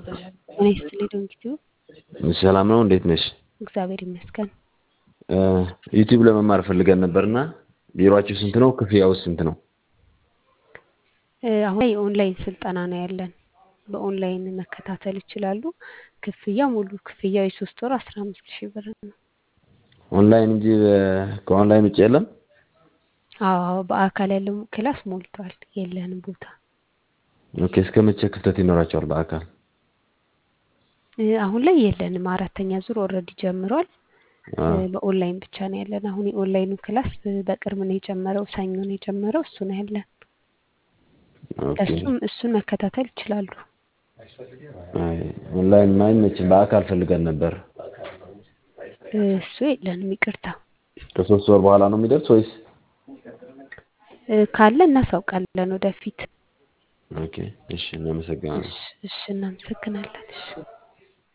ጤና ይስጥልኝ ዶንኪቲዩ። ሰላም ነው፣ እንዴት ነሽ? እግዚአብሔር ይመስገን። ዩቲዩብ ለመማር ፈልገን ነበርና ቢሮአችሁ ስንት ነው? ክፍያውስ ስንት ነው? አሁን ላይ የኦንላይን ስልጠና ነው ያለን። በኦንላይን መከታተል ይችላሉ። ክፍያ ሙሉ ክፍያው የሶስት ወር አስራ አምስት ሺህ ብር ነው። ኦንላይን እንጂ ከኦንላይን ውጭ የለም? አዎ በአካል ያለው ክላስ ሞልቷል፣ የለንም ቦታ። ኦኬ እስከ መቼ ክፍተት ይኖራቸዋል በአካል? አሁን ላይ የለንም። አራተኛ ዙር ኦልሬዲ ጀምሯል። በኦንላይን ብቻ ነው ያለን። አሁን የኦንላይኑ ክላስ በቅርብ ነው የጀመረው፣ ሰኞ ነው የጀመረው። እሱ ነው ያለን። እሱም እሱን መከታተል ይችላሉ። አይ ኦንላይን ማይመችም፣ በአካል ፈልገን ነበር። እሱ የለንም፣ ይቅርታ። ከሶስት ወር በኋላ ነው የሚደርስ ወይስ? ካለ እናሳውቃለን ወደፊት። ኦኬ እሺ፣ እናመሰግናለን። እሺ፣ እናመሰግናለን። እሺ